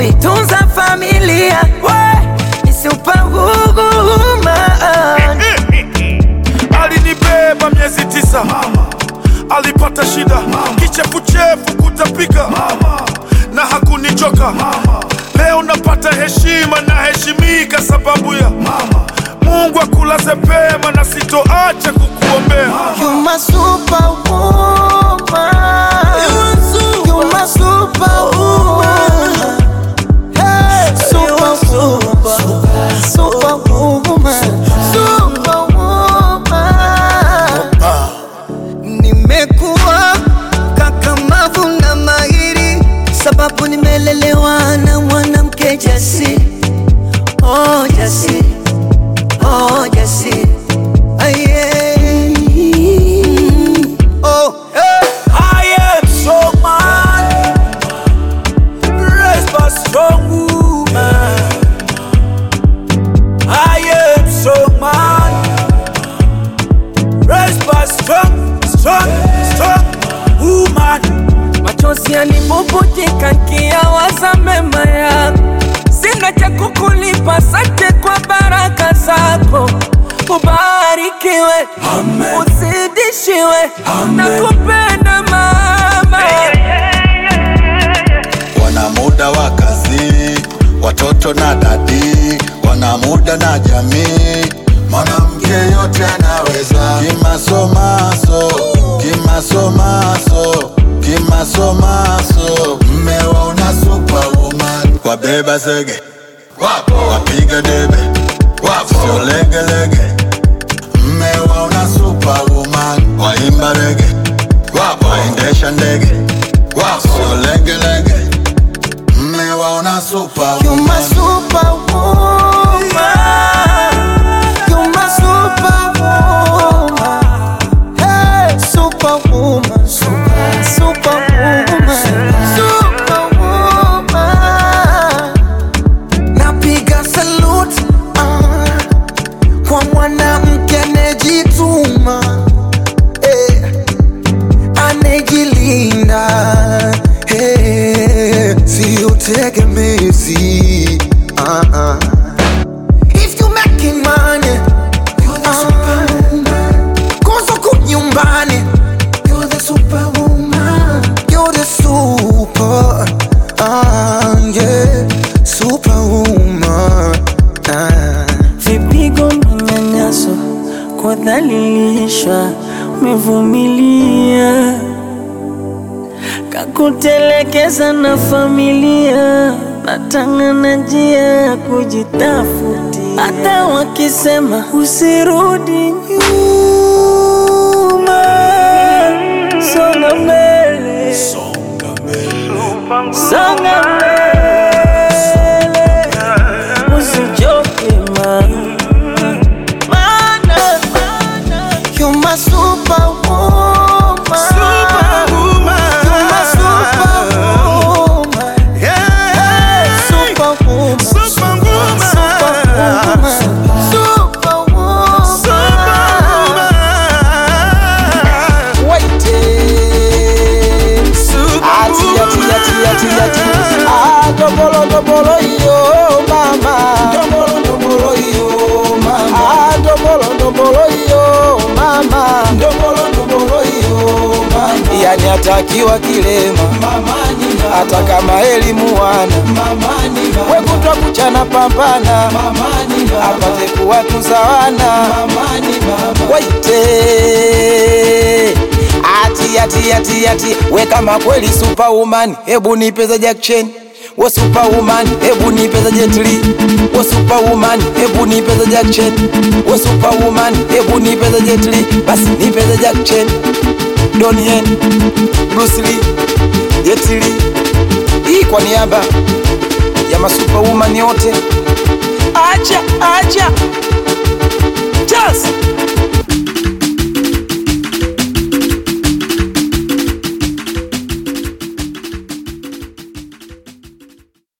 kuitunza familia we ni superwoman alinibeba miezi tisa alipata shida kichefuchefu kutapika na hakunichoka leo napata heshima na heshimika sababu ya mungu akulaze pema na sitoacha kukuombea You my superwoman. You my superwoman. Hey, superwoman. Superwoman. Superwoman. Nimekuwa kakamavu na mahiri, sababu nimelelewa na mwanamke jasiri. Oh, jasiri. Oh, jasiri. Aye. Oh, hey. I am so man, raised by strong woman. I am so man, raised by strong, strong, strong woman. machozi yanibubutika nkiyawaza mema yako, sina cha kukulipa, sante kwa baraka zako. Ubarikiwe, uzidishiwe, na kupenda mama. wana muda wa kazi, watoto na dadi, wana muda na jamii. Mwanamke yote anaweza, kimasomaso, kimasomaso, kimasomaso. Mmewaona superwoman, wabeba zege, wapo wapiga debe, wapo sio legelege. Mmewaona superwoman, waimba rege, wapo waendesha ndege, wapo sio legelege. Mmewaona You superwoman. my superwoman. You my superwoman. Hey, superwoman. Superwoman. Superwoman. Napiga salute ah, kwa mwanamke anejituma eh, anejilinda eh, sio tegemezi ah, ah. If you making money, you're the superwoman. Kosa kunyumbani, you're the superwoman. You're the super, ah, yeah, superwoman. Ah. vipigo, manyanyaso, kudhalilishwa, umevumilia, kakutelekeza na familia, natangana njia ya kujitafutia, hata wakisema usirudi nyuma, songa mbele, songa mbele, usichoke mama. Mana, You're my superwoman. Superwoman. You're my superwoman. Hey, superwoman. Superwoman. Superwoman. Wait. Ati, ati, ati, ati, ati. Ah, dobolo, dobolo, yo, mama. Dobolo, dobolo, yo, mama. Ah, dobolo, dobolo, yo, mama. Dobolo, dobolo, yo, mama. Yani atakiwa kilema hata kama elimu wana wekutwa kuchana pambana apate kuwatuza wana waite ati ati ati ati we kama kweli superwoman hebu nipeza Jack Chen we superwoman hebu nipeza Jet Li we superwoman hebu nipeza Jack Chen we superwoman hebu nipeza Jet Li basi nipeza Jack Chen Donnie Yen Bruce Lee Jet Li hii kwa niaba ya masuperwoman yote acha acha just